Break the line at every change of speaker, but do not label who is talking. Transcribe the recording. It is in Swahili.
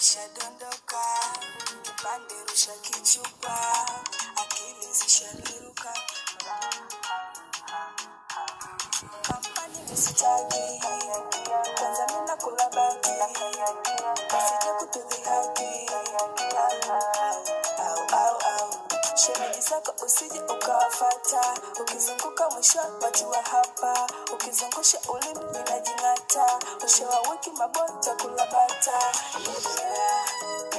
nishadondoka kipande rusha kichupa akili zishaniruka kampani misitaki kwanza mina kula baki kasija kutudhihaki au au au shemeji zako usije ukawafata ukizunguka mwisho watiwa hapa ukizungusha ulimi minajing'ata mwisho wa wiki mabota kulabata yeah.